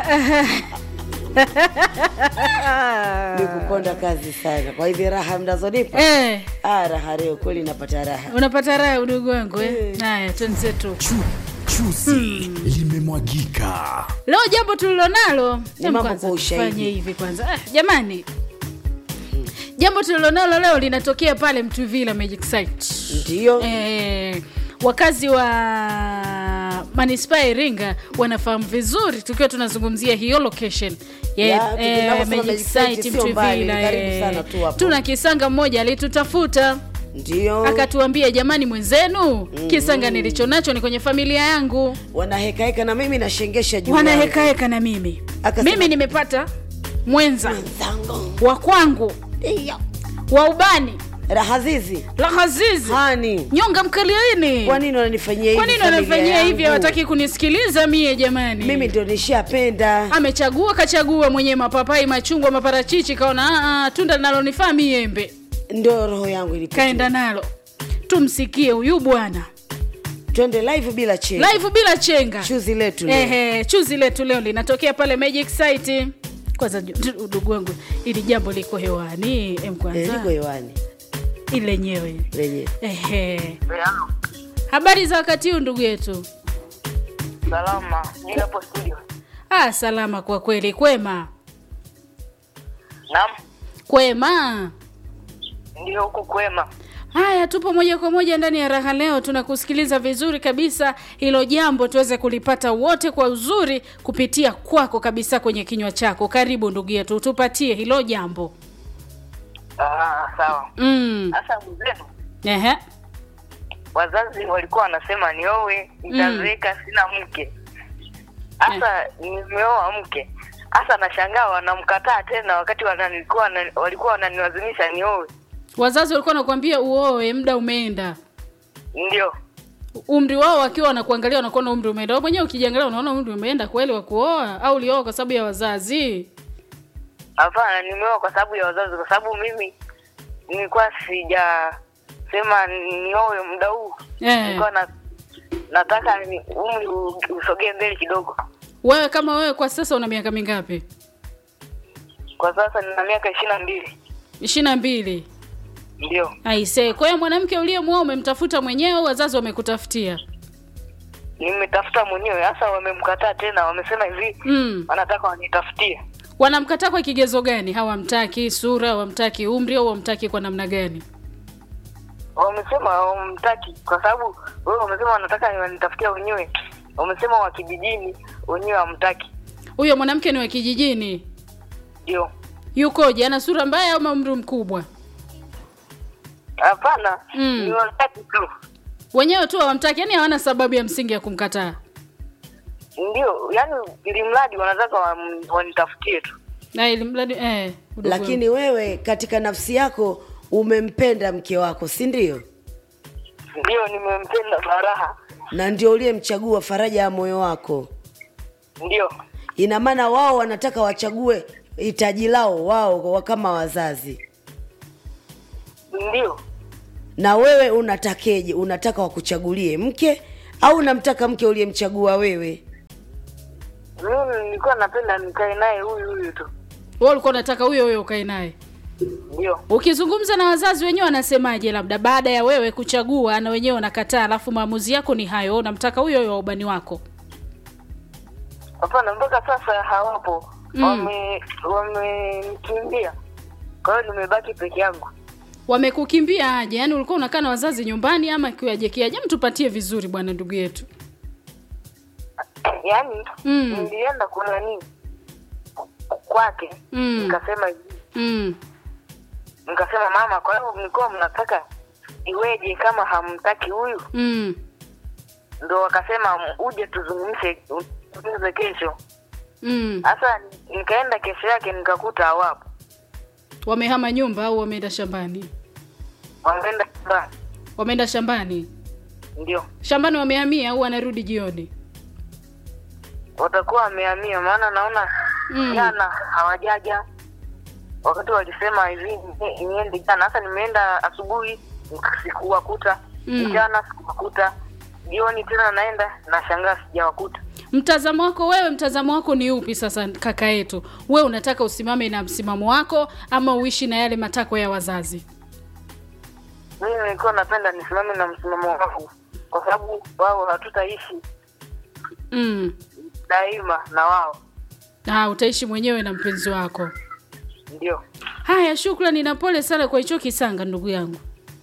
ni kukonda kazi sana kwa hivi raha mnazonipa eh, ah, raha leo kweli napata raha unapata raha udugu wangu eh? haya twenzetu Chu, chuzi limemwagika. leo jambo tulilonalo Ni Em, mambo kwanza kwa ushahidi. tufanye hivi kwanza ah, jamani jambo tulilonalo leo linatokea pale mtuvila magic site ndiyo eh, wakazi wa manispaa ya iringa wanafahamu vizuri tukiwa tunazungumzia hiyo location ya Ya, eh, tunaposema Magic Magic Site Site sio mbali, Mtuvila, ni karibu eh. sana tu hapo. tuna kisanga mmoja alitutafuta ndiyo akatuambia jamani mwenzenu kisanga nilicho nacho ni kwenye familia yangu wanahekaheka na mimi nashengesha juu wanahekaheka na mimi Akasema- mimi nimepata mwenza zangu wa kwangu wa ubani raha zizi lahazizi hani nyonga mkaliaini kwa nini wananifanyia hivi kwa nini familia wanafanyia hivi yangu? hawataki kunisikiliza mie jamani mimi ndio nishapenda amechagua kachagua mwenyewe mapapai machungwa maparachichi kaona "Ah, ah, tunda linalonifaa miembe ndio roho yangu ilipo kaenda nalo tumsikie huyu bwana twende live bila cheni live bila chenga chuzi letu leo. Ehe, chuzi letu leo linatokea pale Magic Site. Kwanza ju- udugu wangu, ili jambo liko hewani em, Eh, kwanza liko hewani ili lenyewe. lenye Ehe, habari za wakati huu ndugu yetu? Salama, niko hapo studio. Ah, salama kwa kweli, kwema Naam, kwema. ndio huku kwema. Haya, tupo moja kwa moja ndani ya raha leo, tunakusikiliza vizuri kabisa. Hilo jambo tuweze kulipata wote kwa uzuri kupitia kwako kabisa kwenye kinywa chako. Karibu ndugu yetu, tupatie hilo jambo. Ah, sawa. Mm. Sasa mzenu, Ehe. wazazi walikuwa wanasema niowe, nitazeeka sina mke. Sasa nimeoa mke. Sasa nashangaa wanamkataa tena wakati wananilikuwa wana- walikuwa wananilazimisha niowe. Wazazi walikuwa wanakuambia uoe, muda umeenda. Ndio. Umri wao wakiwa wanakuangalia wanakuona umri umeenda. Wewe mwenyewe ukijiangalia unaona umri umeenda kweli wa kuoa au ulioa kwa sababu ya wazazi? Hapana, nimeoa kwa sababu ya wazazi, kwa sababu mimi nilikuwa sijasema niowe muda huu. Eh. Nilikuwa na nataka ni umri u- usogee mbele kidogo. Wewe kama wewe kwa sasa una miaka mingapi? Kwa sasa nina miaka ishirini na mbili. ishirini na mbili. Ndio, Aise, kwa hiyo mwanamke uliyemwoa umemtafuta mwenyewe au wazazi wamekutafutia? nimetafuta mwenyewe. Sasa wamemkataa tena, wamesema hivi Mm. wanataka wanitafutie. Wanamkataa kwa kigezo gani? Hawamtaki sura, hawamtaki umri au hawamtaki kwa namna gani? Wamesema wamtaki kwa sababu wewe wamesema wanataka wanitafutia wenyewe. Wamesema wa kijijini wenyewe hamtaki. Huyo mwanamke ni wa kijijini. Ndio, Yukoje? Ana sura mbaya au umri mkubwa? hapana, Mm. ni wataki tu. Wenyewe tu hawamtaki, yani hawana sababu ya msingi ya kumkataa. Ndio, yani ili mradi wanataka wam- wanitafutie tu. Na ili mradi eh, udugu wangu. lakini wewe katika nafsi yako umempenda mke wako si ndio Ndio, nimempenda Faraha. na ndio uliyemchagua faraja ya moyo wako Ndio, ina maana wao wanataka wachague hitaji lao wao wa- kama wazazi ndio. na wewe unatakeje unataka wakuchagulie mke au unamtaka mke uliyemchagua wewe Mimi nilikuwa napenda nikae naye huyu huyu tu. Wewe ulikuwa unataka huyo huyo ukae naye. Ndio. Ukizungumza na wazazi wenyewe wanasemaje, labda baada ya wewe kuchagua na wenyewe wanakataa, alafu maamuzi yako ni hayo, unamtaka huyo huyo wa ubani wako. Hapana, mpaka sasa hawapo. Mm. Wame wamenikimbia. Kwa hiyo nimebaki peke yangu. Wamekukimbia aje? Yaani ulikuwa unakaa na wazazi nyumbani ama kiwaje kiaje? Mtupatie vizuri bwana, ndugu yetu. Yaani Mm. nilienda kuna nini kwake Mm. nikasema hivi Mm. nikasema mama, kwa hiyo mlikuwa mnataka iweje kama hamtaki huyu? Mm. Ndo wakasema uje tuzungumze tuzungumze kesho. Mm. Sasa nikaenda kesho yake nikakuta hawapo, Wamehama nyumba au wameenda shambani? wameenda nyumbani. Wameenda shambani. Ndio Shambani wamehamia au wanarudi jioni? watakuwa wamehamia, maana naona Mm. jana hawajaja. Wakati walisema hivi ni- niende jana, sasa nimeenda asubuhi sikuwakuta, Mm. mchana sikuwakuta, jioni tena naenda nashangaa sijawakuta. mtazamo wako wewe mtazamo wako ni upi sasa kaka yetu we unataka usimame na msimamo wako ama uishi na yale matakwa ya wazazi mimi nilikuwa napenda nisimame na msimamo wangu kwa sababu wao hatutaishi mm. daima na wao ah, utaishi mwenyewe na mpenzi wako ndio haya shukrani na pole sana kwa hicho kisanga ndugu yangu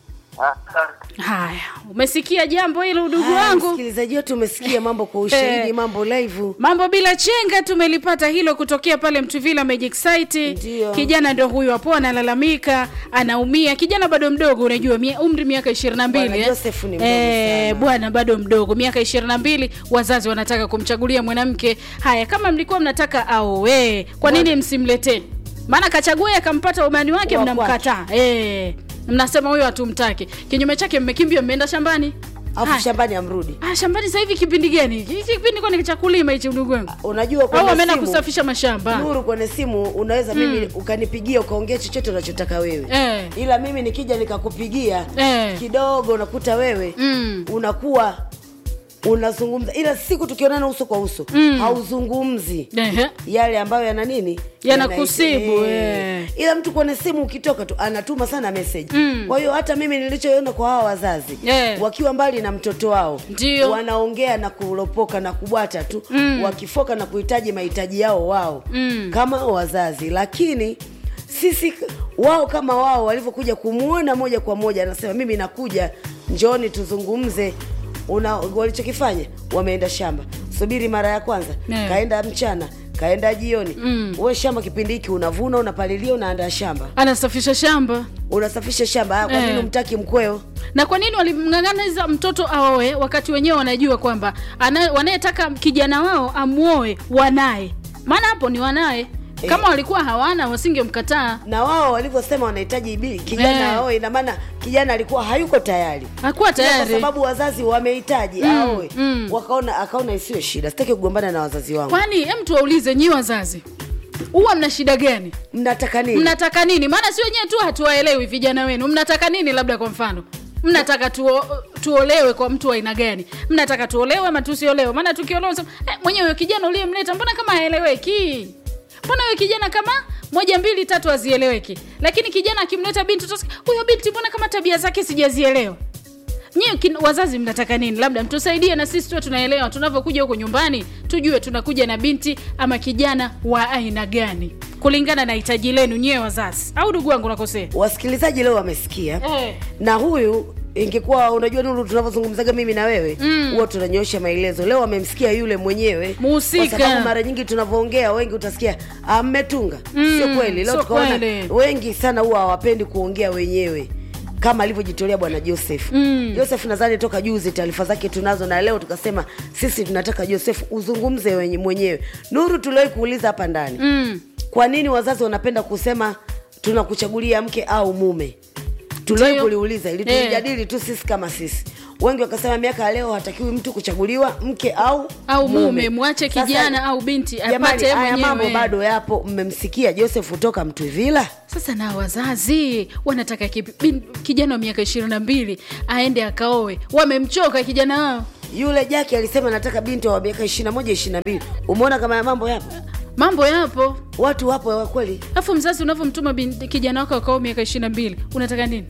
asante haya umesikia jambo hilo ndugu Haya, wangu msikilizaji wetu umesikia mambo kwa ushahidi Eh. mambo live mambo bila chenga tumelipata hilo kutokea pale mtuvila magic site Ndio. kijana ndo huyo hapo analalamika anaumia kijana bado mdogo unajua mia, umri miaka ishirini na Bwana mbili Joseph ni mdogo sana. bwana bado mdogo miaka ishirini na mbili wazazi wanataka kumchagulia mwanamke haya kama mlikuwa mnataka aoe kwa nini msimletee maana kachagua akampata umani wake Wa mnamkataa eh, mnasema huyo hatumtaki kinyume chake mmekimbia mmeenda shambani afu Haya. shambani amrudi Ah, shambani sasa hivi kipindi gani hiki kipindi kwani cha kulima hichi ndugu wangu unajua au kwenye ameenda simu- kusafisha mashamba nuru kwenye simu unaweza mimi ukanipigia ukaongea chochote unachotaka wewe Eh. ila mimi nikija nikakupigia Eh. kidogo unakuta wewe Mm. unakuwa unazungumza ila siku tukionana uso kwa uso Mm. hauzungumzi Ehe. yale ambayo yana nini Yanakusibu, Yana- eh. ila mtu kwenye simu ukitoka tu anatuma sana message Mm. kwa hiyo hata mimi nilichoona kwa hawa wazazi Eh. wakiwa mbali na mtoto wao Ndio. wanaongea na kulopoka na kubwata tu Mm. wakifoka na kuhitaji mahitaji yao wao Mm. kama wazazi lakini sisi wao kama wao walivyokuja kumwona moja kwa moja anasema mimi nakuja njooni tuzungumze una walichokifanya wameenda shamba subiri mara ya kwanza Ne. kaenda mchana kaenda jioni Mm. we shamba kipindi hiki unavuna unapalilia unaandaa shamba anasafisha shamba unasafisha shamba Ah, kwa Eh. nini umtaki mkweo na kwa nini walimng'ang'aniza mtoto aoe wakati wenyewe wanajua kwamba ana- wanayetaka kijana wao amwoe wanaye maana hapo ni wanaye kama walikuwa hawana wasingemkataa na wao walivyosema wanahitaji bi- kijana Eh. aoe ina maana kijana alikuwa hayuko tayari hakuwa Ila kwa tayari sababu wazazi wamehitaji Mm, aoe mm. wakaona akaona isiwe shida sitaki kugombana na wazazi wangu kwani hem tuwaulize nyi wazazi huwa mna shida gani mnataka nini mnataka nini maana si wenyewe tu hatuwaelewi vijana wenu mnataka nini labda kwa mfano mnataka tuo, tuolewe kwa mtu wa aina gani mnataka tuolewe ama tusiolewe maana tukiolewa sema, eh, mwenyewe huyo kijana uliyemleta mbona kama haeleweki mbona huyo kijana kama moja mbili tatu hazieleweki lakini kijana akimleta binti utasikia, huyo binti mbona kama tabia zake sijazielewa nyie kin- wazazi mnataka nini labda mtusaidie na sisi tuwe tunaelewa tunavyokuja huko nyumbani tujue tunakuja na binti ama kijana wa aina gani kulingana na hitaji lenu nyewe wazazi au ndugu wangu nakosea wasikilizaji leo wamesikia Eh. na huyu ingekuwa unajua nuru tunavyozungumzaga mimi na wewe huwa tunanyoosha maelezo leo wamemsikia yule mwenyewe Muhusika. kwa sababu mara nyingi tunavyoongea wengi utasikia "Ah, mmetunga Mm, sio kweli leo sio tukaona kweli. wengi sana huwa hawapendi kuongea wenyewe kama alivyojitolea bwana joseph Mm. joseph nadhani toka juzi taarifa zake tunazo na leo tukasema sisi tunataka joseph uzungumze wenye- mwenyewe nuru tuliwahi kuuliza hapa ndani mm. kwa nini wazazi wanapenda kusema tunakuchagulia mke au mume tuliwahi Ndio. kuliuliza ili Eh. tulijadili tu sisi kama sisi wengi wakasema miaka ya leo hatakiwi mtu kuchaguliwa mke au au mume mwache Sasa, kijana au binti jamani apate yeye haya mambo mwenyewe bado yapo mmemsikia joseph kutoka mtwivila sasa na wazazi wanataka kipi- bin- kijana wa miaka ishirini na mbili aende akaoe wamemchoka kijana wao yule jaki alisema nataka binti wa miaka ishirina moja ishirina mbili umeona kama ya mambo yapo mambo yapo watu wapo wa kweli alafu mzazi unavyomtuma bin- kijana wako akao miaka ishiri na mbili unataka nini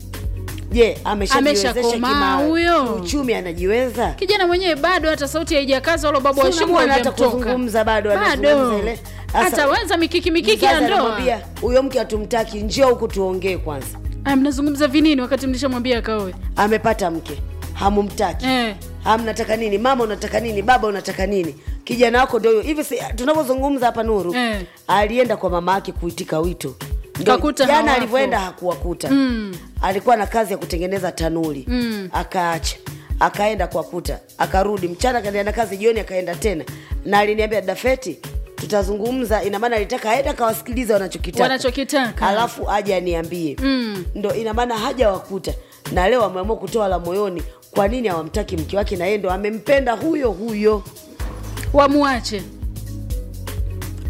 je ameshajiwezesha Ameshakomaa kima- huyo. kiuchumi anajiweza kijana mwenyewe bado hata sauti haijakaza wala babu Si wa shimo unamwona hata hajamtoka. kuzungumza bado anazungumza ile. Sasa, ataweza mikiki mikiki ya mzazi ndoa anamwambia, huyo mke hatumtaki njio huku tuongee kwanza Ah, mnazungumza vinini wakati mlishamwambia akaoe amepata mke hamumtaki eh. hamnataka nini mama unataka nini baba unataka nini kijana wako ndio huyo hivi si- tunavyozungumza hapa nuru Eh. alienda kwa mama yake kuitika wito Ndio, Kakuta jana hawapo. alivyoenda hakuwakuta Mm. alikuwa na kazi ya kutengeneza tanuli Mm. akaacha akaenda kuwakuta akarudi mchana akaendelea na kazi jioni akaenda tena na aliniambia dafeti tutazungumza ina maana alitaka aende akawasikiliza wanachokitaka Wanachokitaka. alafu aje aniambie Mm. ndo ina maana haja wakuta na leo ameamua kutoa la moyoni kwa nini hawamtaki mke wake na yeye ndo amempenda huyo huyo wamwache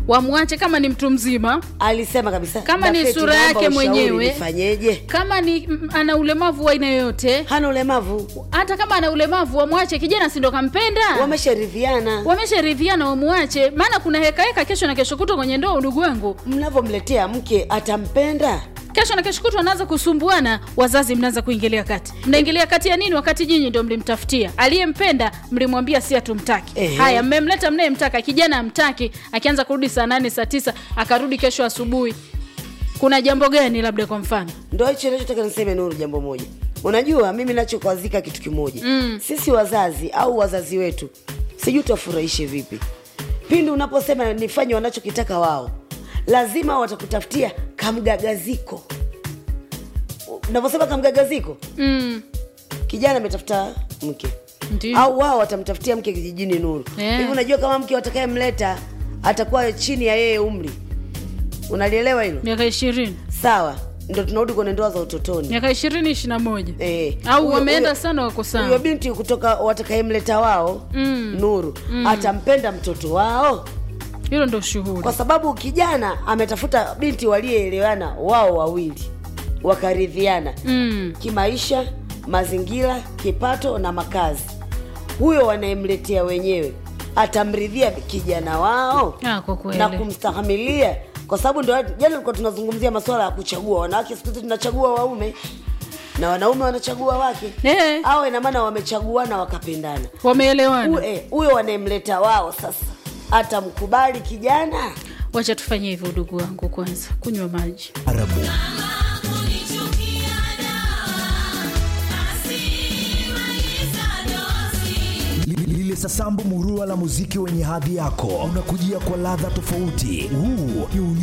wamwache kama ni mtu mzima alisema kabisa Kama ni "Dafeti, sura naomba yake ushauri mwenyewe." nifanyeje kama ni mm, ana ulemavu wa aina yoyote hana ulemavu hata kama ana ulemavu wamwache kijana sindo kampenda wamesharidhiana wamesharidhiana wamwache maana kuna hekaheka kesho na kesho kutwa kwenye ndoa udugu wangu mnavyomletea mke atampenda kesho na kesho kutwa wanaanza kusumbuana wazazi mnaanza kuingilia kati mnaingilia kati ya nini wakati nyinyi ndio mlimtafutia aliyempenda mlimwambia si hatumtaki Ehe. haya mmemleta mnayemtaka kijana amtaki akianza kurudi saa nane saa tisa akarudi kesho asubuhi kuna jambo gani labda kwa mfano ndo hicho nachotaka niseme nuru jambo moja unajua mimi nachokwazika kitu kimoja mm. sisi wazazi au wazazi wetu sijui tuwafurahishe vipi pindi unaposema nifanye wanachokitaka wao lazima watakutafutia kamgagaziko unaposema kamgagaziko mm. kijana ametafuta mke Ndiyo. au wao watamtafutia mke kijijini nuru Yeah. hivi unajua kama mke watakayemleta atakuwa chini ya yeye umri unalielewa hilo miaka ishirini sawa ndo tunarudi kwenye ndoa za utotoni miaka ishirini ishiri na moja Eh, au huyo- wameenda huyo- sana wako huyo sawa binti kutoka watakayemleta wao Mm. nuru atampenda mtoto wao hilo ndo shughuli kwa sababu kijana ametafuta binti waliyeelewana wao wawili wakaridhiana mm. kimaisha mazingira kipato na makazi huyo wanayemletea wenyewe atamridhia kijana wao Ah, kwa kweli. na kumstahamilia kwa sababu ndo jana tulikuwa tunazungumzia masuala ya kuchagua wanawake siku hizi tunachagua waume na wanaume wanachagua wake Eh. au ina maana wamechaguana wakapendana wameelewana Huyo- eh, huyo wanayemleta wao sasa atamkubali kijana wacha tufanye hivyo udugu wangu kwanza kunywa maji Arabu. Li- Lile sasambu murua la muziki wenye hadhi yako unakujia kwa ladha tofauti. Huu ni